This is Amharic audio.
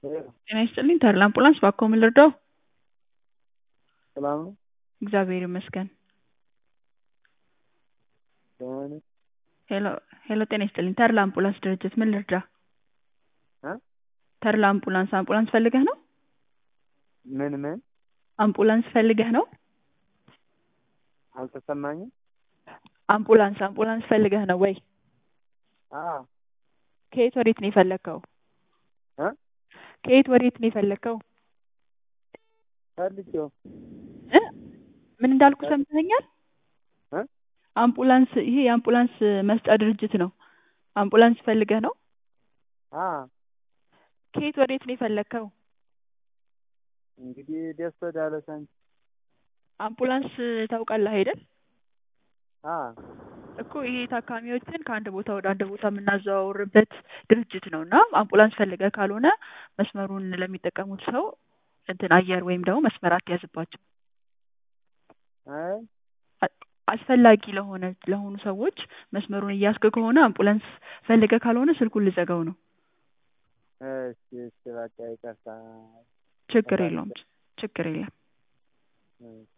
ጤና ይስጥልኝ ተድላ አምቡላንስ ባክዎ ምን ልርዳዎ? ሰላም ነው? እግዚአብሔር ይመስገን። ደህና ነህ? ሄሎ ሄሎ ጤና ይስጥልኝ ተድላ አምቡላንስ ድርጅት ምን ልርዳ? እ ተድላ አምቡላንስ አምቡላንስ ፈልገህ ነው? ምን ምን? አምቡላንስ ፈልገህ ነው? አልተሰማኝም። አምቡላንስ አምቡላንስ ፈልገህ ነው ወይ? አዎ ከየት ወዴት ነው የፈለግከው? እ ከየት ወዴት ነው የፈለግከው? ፈልጌው እ ምን እንዳልኩ ሰምተኸኛል? እ አምቡላንስ ይሄ የአምቡላንስ መስጫ ድርጅት ነው። አምቡላንስ ፈልገህ ነው? አዎ ከየት ወዴት ነው የፈለግከው? እንግዲህ ደስ ወዳለሽ አንቺ። አምቡላንስ ታውቃለህ አይደል? አዎ እኮ ይሄ ታካሚዎችን ከአንድ ቦታ ወደ አንድ ቦታ የምናዘዋውርበት ድርጅት ነው እና አምቡላንስ ፈልገህ ካልሆነ መስመሩን ለሚጠቀሙት ሰው እንትን አየር ወይም ደግሞ መስመር አትያዝባቸው። አይ አስፈላጊ ለሆነ ለሆኑ ሰዎች መስመሩን እያስክ ከሆነ አምቡላንስ ፈልገህ ካልሆነ ስልኩን ልዘጋው ነው። እሺ እሺ በቃ ይቅርታ። ችግር የለውም ችግር የለም። እሺ